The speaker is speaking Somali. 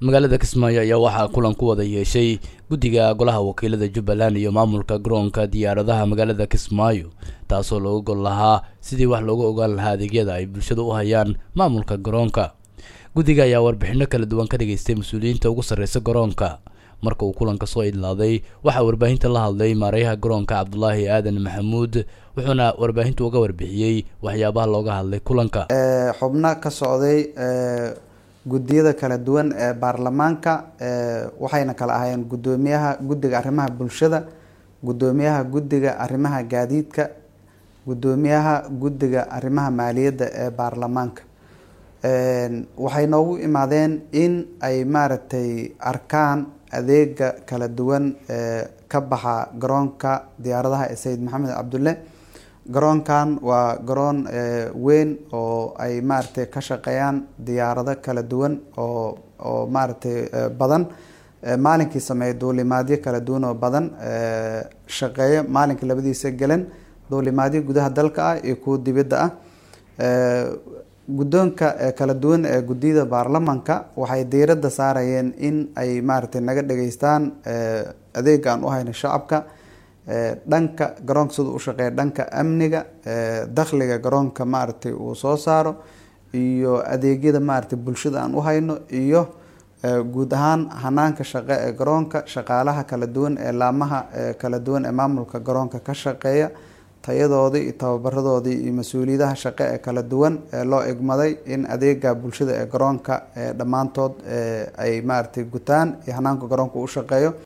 magaalada kismaayo ayaa waxaa kulan ku wada yeeshay guddiga golaha wakiilada jubbaland iyo maamulka garoonka diyaaradaha magaalada kismaayo taasoo looga gol lahaa sidii wax looga ogaan lahaa adeegyada ay bulshada u hayaan maamulka garoonka guddiga ayaa warbixino kala duwan ka dhageystay mas-uuliyiinta ugu sarreysa garoonka marka uu kulanka soo idlaaday waxaa warbaahinta la hadlay maarayaha garoonka cabdulaahi aadan maxamuud wuxuuna warbaahinta uga warbixiyey waxyaabaha looga hadlay kulanka xubno ka socday guddiyada kala duwan ee baarlamaanka waxayna kala ahaayeen guddoomiyaha guddiga arrimaha bulshada guddoomiyaha guddiga arrimaha gaadiidka guddoomiyaha guddiga arrimaha maaliyadda ee baarlamaanka waxay noogu imaadeen in ay maaragtay arkaan adeega kala duwan ee ka baxa garoonka diyaaradaha ee sayid maxamed cabdulle garoonkan waa garoon weyn oo ay maaragtay ka shaqeeyaan diyaarado kala duwan oo oo maaragtay badan maalinkii sameeya duulimaadyo kala duwan oo badan shaqeeya maalinkii labadiisa gelen duulimaadyo gudaha dalka ah iyo kuwa dibadda ah guddoonka kala duwan ee guddiyada baarlamanka waxay diiradda saarayeen in ay maaragtay naga dhageystaan adeega aan u hayno shacabka dhanka garoonka sida u shaqeeya dhanka amniga dakhliga garoonka maaragtay uu soo saaro iyo adeegyada maaragtay bulshada aan u hayno iyo guud ahaan hanaanka shaqe ee garoonka shaqaalaha kala duwan ee laamaha kala duwan ee maamulka garoonka ka shaqeeya tayadoodii iyo tababaradoodii iyo mas-uuliyadaha shaqe ee kala duwan ee loo egmaday in adeega bulshada ee garoonka dhammaantood ay maaragtay gutaan iyo hanaanka garoonka u shaqeeyo